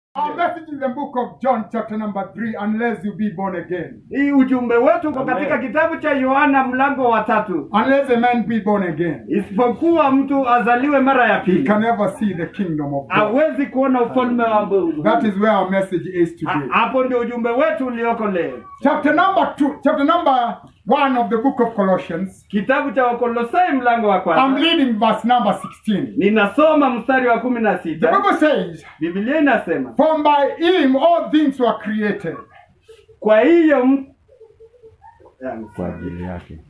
Our message in the book of John, chapter number 3, unless you be born again. hii ujumbe wetu uko Amen. katika kitabu cha yohana mlango wa tatu Unless a man be born again, isipokuwa mtu azaliwe mara ya he pili can never see the kingdom of God. hawezi kuona ufalme wa Mungu. That is where our message is Ha- today. hapo ndio ujumbe wetu ulioko leo Chapter number 2, chapter number 1 of the book of Colossians. kitabu cha wakolosai mlango wa I'm kwanza reading verse number 16. ninasoma mstari wa kumi na The sita Bible says, biblia inasema For by him all things were created. kwa hiyo m- Yani, kwa ajili yake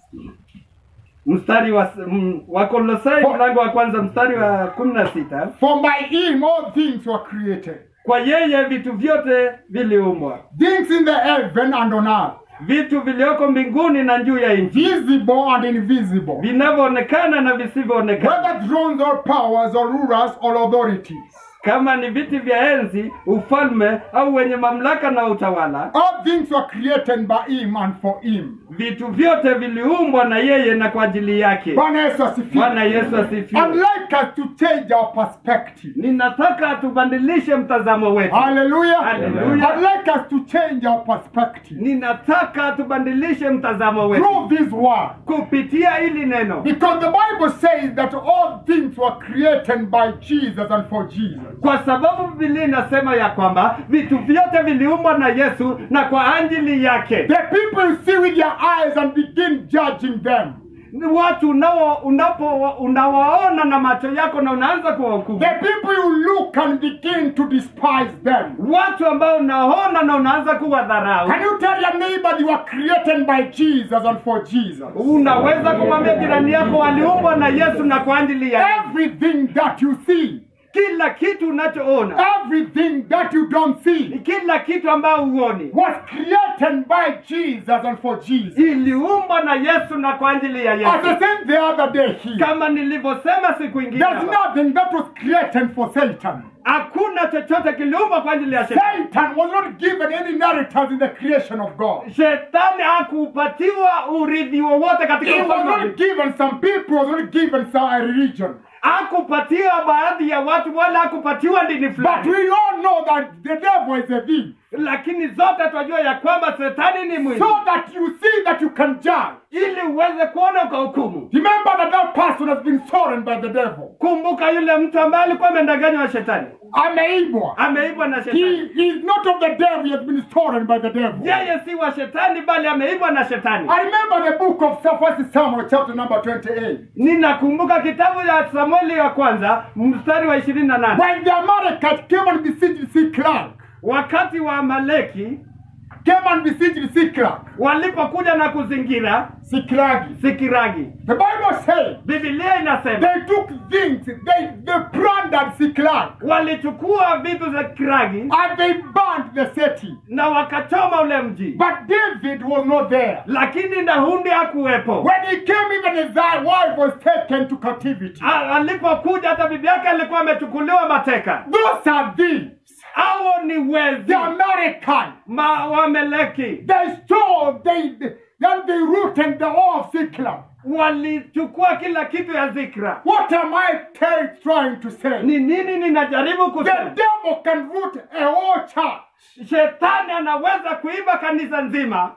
mstari wa m- wakolosai For- mlango wa kwanza mstari wa kumi na sita For by him all things were created. kwa yeye vitu vyote viliumbwa Things in the heaven and on earth, vitu vilioko mbinguni na juu ya nchi visible and invisible. vinavyoonekana na visivyoonekana Whether thrones or powers or rulers or authorities. kama ni viti vya enzi ufalme au wenye mamlaka na utawala All things were created by him and for him. vitu vyote viliumbwa na yeye na kwa ajili yake Bwana Yesu bwana asifiwe. yesu I'd asifiwe like us to change our perspective. ninataka tubadilishe mtazamo wetu Hallelujah. Hallelujah. I'd like us to change our perspective ninataka tubadilishe mtazamo wetu through this word. kupitia hili neno Because the Bible says that all things were created by Jesus and for Jesus. kwa sababu bibilia inasema ya kwamba vitu vyote viliumbwa na yesu na kwa ajili yake The people you see with your eyes and begin judging them. Ni watu unao unapo unawaona na macho yako na unaanza kuwahukumu The people you look and begin to despise them. watu ambao unaona na unaanza kuwadharau Can you tell your neighbor you were created by Jesus and for Jesus? unaweza kumwambia jirani yako waliumbwa na yesu na kwa ajili ya Everything that you see, kila kitu unachoona everything that you don't see, kila kitu ambayo huoni was created by Jesus and for Jesus. iliumbwa na yesu na kwa ajili ya As I yesu said the other day here, kama nilivyosema siku ingine there's hapa, nothing that was created for Satan. hakuna chochote kiliumbwa kwa ajili ya shetani Satan was not given any inheritance in the creation of God. shetani hakupatiwa urithi wowote katika He was ufalme wa not Mungu. given some people, was not given some a religion. hakupatiwa baadhi ya watu wala hakupatiwa dini But fulani we all know that the devil is a thief. lakini zote twajua ya kwamba shetani ni mwizi So that you see that you can judge. ili uweze kuona ukahukumu Remember that that person has been stolen by the devil. kumbuka yule mtu ambaye alikuwa amedanganywa na shetani Ameibwa. ameibwa na He shetani is not of the devil, he has been stolen by the devil. yeye si wa shetani bali ameibwa na shetani I remember the book of First Samuel, chapter number 28. ninakumbuka kitabu ya samueli wa kwanza mstari wa ishirini na nane When the Amalekites came and besieged Siklag, wakati wa amaleki came and besieged Siklag, walipokuja na kuzingira Siklagi. sikiragi The Bible says bibilia inasema they took things, they, they plundered Siklag, walichukua vitu za kiragi and they burned the city. na wakachoma ule mji But David was not there. lakini dahundi hakuwepo When he came, even his wife was taken to captivity. A- alipokuja hata bibi yake alikuwa amechukuliwa mateka Those are thieves. hao ni wezi The American. ma wameleki They stole, they, then they rooted the whole of Siklag. walichukua kila kitu ya zikra What am I tell, trying to say? ni nini ninajaribu The kusema devil can root a whole church. shetani anaweza kuiba kanisa nzima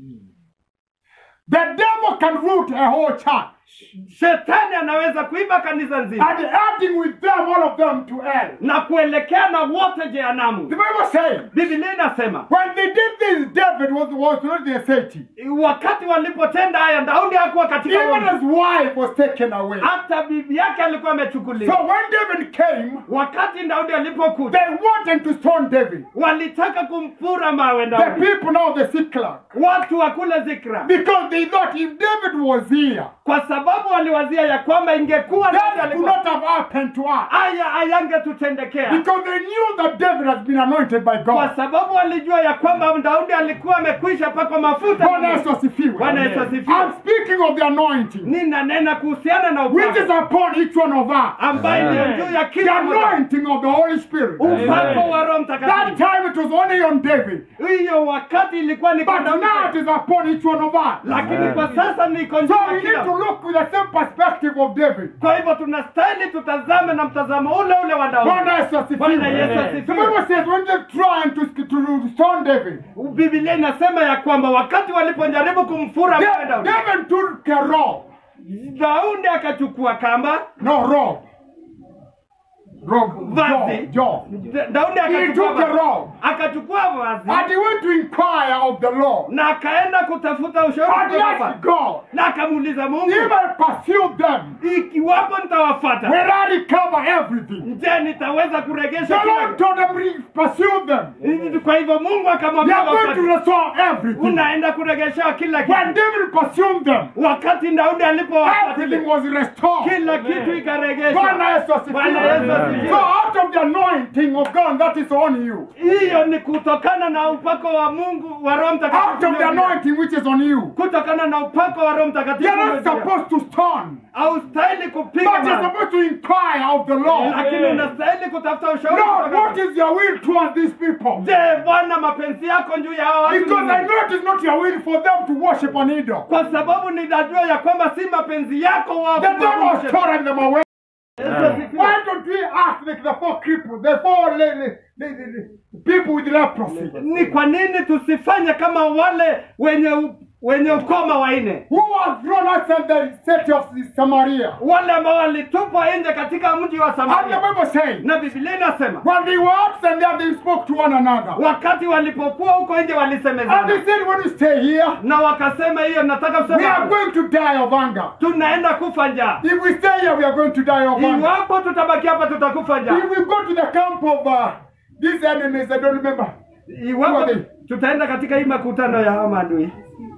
The devil can root a whole church. shetani anaweza kuiba kanisa nzima And adding with them, all of them to hell. na kuelekea na wote The jehanamu Bible says, bibilia inasema when they did this, David was, was not the city. wakati walipotenda haya daudi hakuwa katika Even huo his wife was taken away. hata bibi yake alikuwa So amechukuliwa when David came, wakati daudi alipokuja they wanted to stone David. walitaka kumfura mawe The daudi people now, the Siklag. watu wa kule zikra Because they thought if David was here, kwa sababu waliwazia ya kwamba ingekuwa Daudi that could alikuwa not have happened to us. haya ayangetutendekea Because they knew that David has been anointed by kwa God. sababu walijua ya kwamba daudi alikuwa amekwisha pakwa mafuta Bwana Yesu asifiwe. Bwana Yesu asifiwe. I'm speaking of the anointing ninanena kuhusiana na which is upako upon each one of us. ambaye Amen. ni juu ya The kila mmoja anointing of the Holy Spirit. upako wa roho That mtakatifu time it was only on David. hiyo wakati ilikuwa ni kwa But Daudi now it is upon each one of us. lakini Amen. kwa sasa niko juu So ya we need kila to look with the same perspective of David. kwa hivyo tunastahili tutazame na mtazamo ule ule wa Bwana daudi Yesu asifiwe. Bwana Yesu The asifiwe. Bible says when they trying to, to stone David, bibilia inasema ya kwamba wakati walipojaribu kumfura mwe Da- daudi David took a rope. daudi akachukua kamba No, rope. Rope. Vazi. Jaw. Da- daudi He akachukua took a vazi. rope. akachukua vazi And he went to inquire of the Lord. na akaenda kutafuta ushauri And he kutoka asked kwa- God, na akamuuliza mungu if I pursue them, ikiwapo nitawafata will I recover everything? je nitaweza kuregesha The kila Lord told him, "Re- pursue them. kitu?" kwa hivyo mungu You akamwambia are going to wafate. restore everything. unaenda kuregesha kila When kitu David pursued them, wakati daudi everything alipowafuatilia was restored. kila kitu Bwana ikaregeshwa Yesu asifiwe. Bwana Yesu asifiwe. So out of the anointing of God that is on you, hiyo ni kutokana na upako wa mungu wa roho out of the mtakatifu anointing which is on you, kutokana na upako wa roho mtakatifu you're not ulio juu yako. supposed to stone, haustahili kupiga but you're mawe, supposed to inquire of the Lord. lakini unastahili kutafuta ushauri Lord, kutoka what kwa- is your will towards these people? je bwana mapenzi yako juu ya hao watu ni Because I nini? know it is not your will for them to worship an idol. kwa sababu ninajua ya kwamba si mapenzi yako wao The devil has kuwakumbusha. torn them away. Yesu asifiwe. Why don't we act like the four cripples, the four le- le- le- le- le- people with leprosy? ni kwa nini tusifanye kama wale wenye u- wenye ukoma waine Who was thrown outside the city of Samaria? wale ambao walitupwa nje katika mji wa And the samaria Bible says, na bibilia inasema when they were outside there, they spoke to one another. wakati walipokuwa huko nje And they walisemezana said, when we stay here, na wakasema hiyo nataka we are kusema going to die of hunger. tunaenda kufa njaa If we stay here, we are going to die of hunger. iwapo tutabaki hapa tutakufa njaa If we go to the camp of uh, these enemies, I don't remember. iwapo Who are they? tutaenda katika hii makutano ya hawa maadui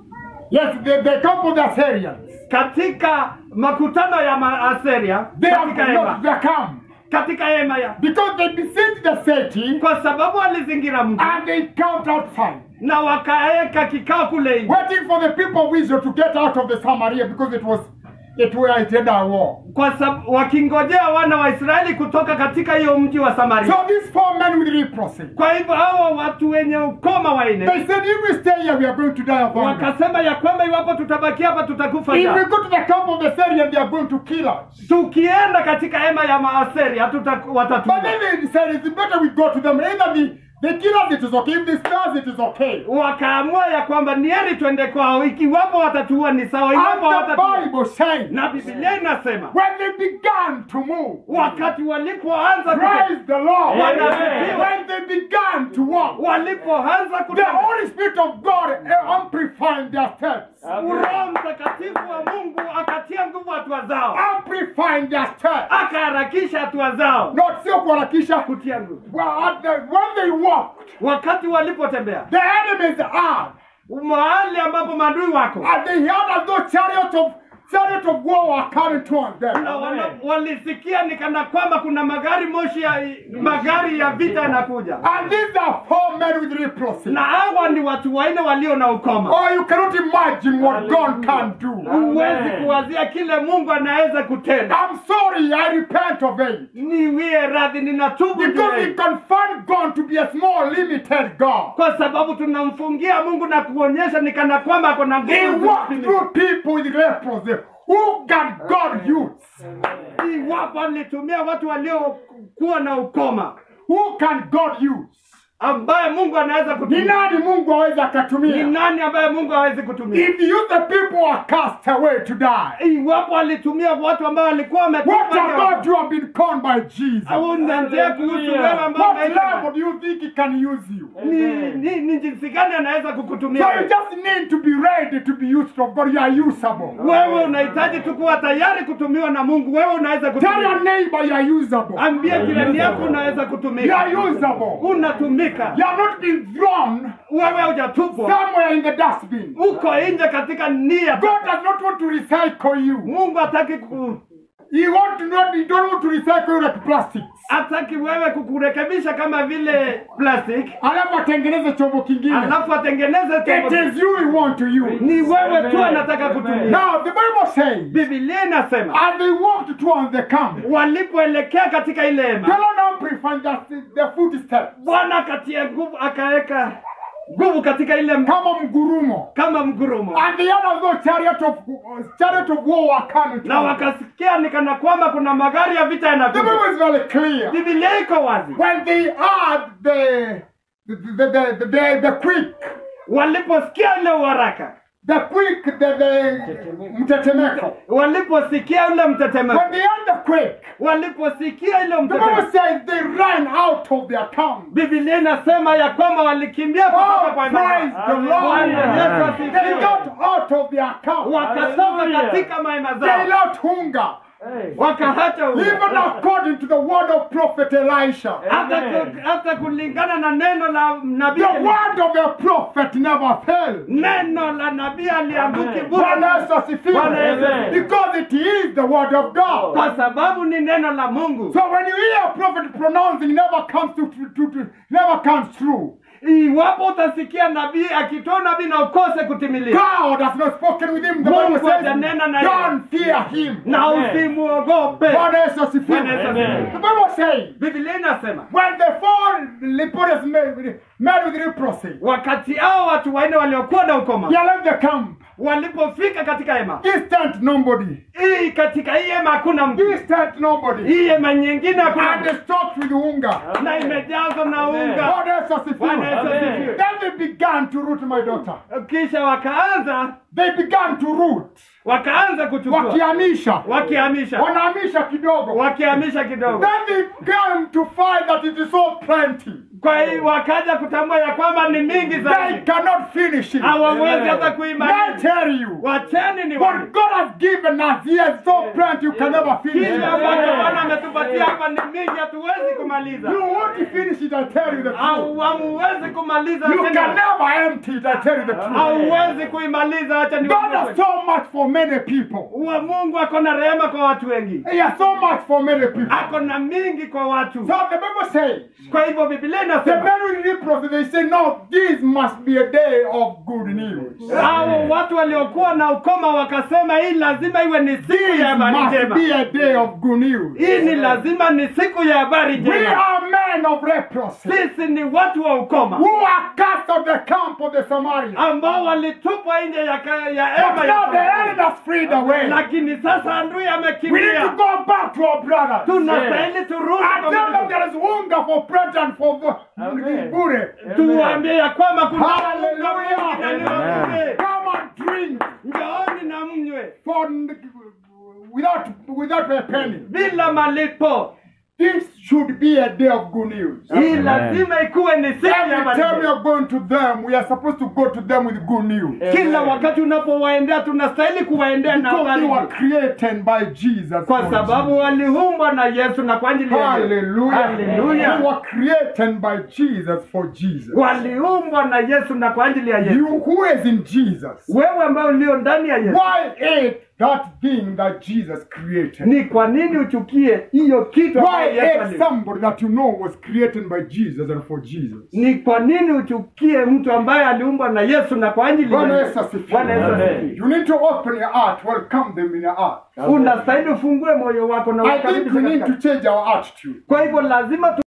Yes, the, the camp of the Assyrians. katika makutano ya maaseria They have katika hema not the camp. katika hema ya Because they besieged the city kwa sababu walizingira mji and they camped outside, na wakaeka kikao kule nje waiting for the people of Israel to get out of the Samaria because it was it were it had a war. kwa sababu wakingojea wana wa Israeli kutoka katika hiyo mji wa Samaria. So these four men with leprosy, Kwa hivyo hawa watu wenye ukoma waine they said, if we stay here, we are going to die of hunger. wakasema ya kwamba iwapo tutabaki hapa tutakufa If we njaa. go to the camp of the Syrians, they are going to kill us. Tukienda katika hema ya Maaseri hatuta But watatuua. then they decided it's better we go to them. Either they, they kill us, it is okay. If they stars, it is okay. Wakaamua ya kwamba ni heri twende kwao, ikiwapo watatuua ni sawa, iwapo And the watatuua. Bible says, Na Biblia inasema when they began to move, wakati walipoanza kute- praise the Lord. Bwana asifiwe. When they began to walk, walipoanza the kutembea Holy Spirit of God uh, amplifying their steps. Roho Mtakatifu wa Mungu akatia nguvu hatua zao, Amplifying their steps. akaharakisha hatua zao Not sio kuharakisha. kutia nguvu. Well, at the, when they walked, Wakati walipotembea the enemies are, mahali ambapo maadui wako and they heard as though chariots of chariots of war were coming towards them. na wana, walisikia ni kana kwamba kuna magari moshi ya magari ya vita yanakuja, And these are four men with leprosy. na hawa ni watu wanne walio na ukoma. Oh, you cannot imagine what God can do. Huwezi kuwazia kile Mungu anaweza kutenda. I'm sorry, I repent of it. Niwie radhi, ninatubu juu ya Because we hili. confine God to be a small, limited God. kwa sababu tunamfungia Mungu na kuonyesha ni kana kwamba ako na He nguvu walked zisizopimika. through people with leprosy. Who can God use? Iwapo alitumia watu waliokuwa na ukoma Who can God use? ambaye Mungu anaweza Ni kutumia. nani Mungu aweza Ni akatumia? nani ambaye Mungu hawezi kutumia? If you the people are cast away to die, Iwapo alitumia watu ambao walikuwa what wametupa about you have been called by Jesus? au nje kuhusu wewe ambao What umeitwa. level do you think he can use you? ni, ni, ni jinsi gani anaweza So kukutumia you wewe? just need to be ready to be used of God. You are usable. wewe unahitaji tu kuwa tayari kutumiwa na Mungu. Wewe unaweza Tell your kutumika. neighbor you are usable. Ambie jirani yako unaweza You kutumika, are usable. unatumika. You are not being thrown Wewe hujatupwa, somewhere in the dustbin. uko nje katika nia. God does not want to recycle you. Mungu hataki ku, He want to not. He don't want to recycle you like plastics. hataki wewe kukurekebisha kama vile plastic, Alafu atengeneze chombo kingine. alafu atengeneze It chombo. is you we want to use. Ni wewe tu anataka kutumia. Now the Bible says, Biblia inasema as they walked towards the camp, walipoelekea katika ile the hema, Lord amplified the, the footsteps. Bwana akatia nguvu, akaweka nguvu katika ile m- kama mgurumo. kama mgurumo And the others those chariot of uh, chariot of war were coming. to na them. wakasikia ni kana kwamba kuna magari ya vita The yanakuja Bible is very clear. bibilia iko wazi When they heard the the the the, the, the, the quick, waliposikia ile uharaka the quick, the the mtetemeko. waliposikia ule mtetemeko When they heard the quick, waliposikia ile the Bible mtetemeko says they ran out of their town. bibilia inasema ya kwamba walikimbia kutoka Oh, kwa praise imani the Lord. Bwana Yesu They asifiwe. got out of their town. wakatoka Hallelujah. katika mahema They zao left hunger. Hey. wakaacha huo. Even according to the word of prophet Elisha. hata, Amen. ku- hata kulingana na neno la nabii The word of the prophet never fails. neno la nabii alianguki Amen. bure Bwana Yesu asifiwe. Bwana Yesu asifiwe. Because it is the word of God. kwa sababu ni neno la mungu So when you hear a prophet pronouncing, never comes to, to, to, to never comes true. iwapo utasikia nabii akitoa nabii na ukose kutimiliza God has not spoken with him. The Mungu Bible says, hajanena naye. don't fear him. na Amen. usimuogope Bwana Yesu asifiwe. Bwana Yesu Amen. asifiwe. The Bible says, biblia inasema when the four lepers made, made with leprosy, wakati hao watu wanne waliokuwa na ukoma they left the camp. walipofika katika hema Distant nobody. hii katika hii hema hakuna mtu Distant nobody. hii hema nyingine hakuna And mtu. they stopped with hunger. na imejazwa na Amen. unga Bwana Yesu asifiwe. Bwana Yesu Amen. asifiwe. Then they began to root my daughter. kisha wakaanza They began to root. wakaanza kuchukua Wakihamisha. wakihamisha Wanahamisha kidogo. wakihamisha kidogo Then they came to find that it is so plenty. kwa hiyo wakaja kutambua ya kwamba ni mingi They zaidi cannot finish it. hawawezi Amen. hata I kuimaliza tell you. wacheni ni What wani God has given us here is so plenty you can never finish kile it. ambacho bwana ametupatia hapa ni mingi hatuwezi kumaliza You won't finish it, I tell you the truth. au hamuwezi kumaliza You tena. can never empty it, I tell you the truth. hauwezi kuimaliza acha ni God has so much for many people. wa mungu ako na rehema kwa watu wengi He has so much for many people. ako na mingi kwa watu So the Bible says, kwa hivyo biblia the inasema men with leprosy, they say, no, this must be a day of good news. hao watu waliokuwa na ukoma wakasema hii lazima iwe ni siku This ya habari must njema be a day of good news. hii ni lazima ni siku ya habari We njema are men of leprosy sisi ni watu wa ukoma who are cast of the camp of the Samaritans. ambao walitupwa nje ya, ka- ya But hema now the ya elders freed away. lakini sasa adui We need to amekimbia go back to our brothers. tunastahili turudi I kwa tell them Mungu. there is hunger for bread and for Amen. bure. tuwaambie ya kwamba kuna Hallelujah. unga mwingi ndani ya bure. Come and drink njooni na mnywe for without without a penny. bila malipo This should be a day of good news. hii lazima ikuwe ni siku ya Every habari time we njema. are going to them, we are supposed to go to them with good news. kila wakati unapowaendea tunastahili kuwaendea na Because habari they were njema. created by Jesus. kwa for sababu waliumbwa na yesu na kwa ajili ya Yesu. Hallelujah. Hallelujah. They were created by Jesus for Jesus. waliumbwa na yesu na kwa ajili ya yesu You who is in Jesus, wewe ambaye ulio ndani ya yesu why hate that thing that Jesus created? ni kwa nini uchukie hiyo kitu Why ambayo Yesu hate ali- somebody that you know was created by Jesus and for Jesus? ni kwa nini uchukie mtu ambaye aliumbwa na yesu na kwa ajili ya Bwana Yesu? Yesu asifiwe. Bwana Yesu Amen. asifiwe. You need to open your heart, welcome them in your heart. unastahili ufungue moyo wako na I think we ukaribishe need katika- to change our attitude. kwa hivyo lazima tu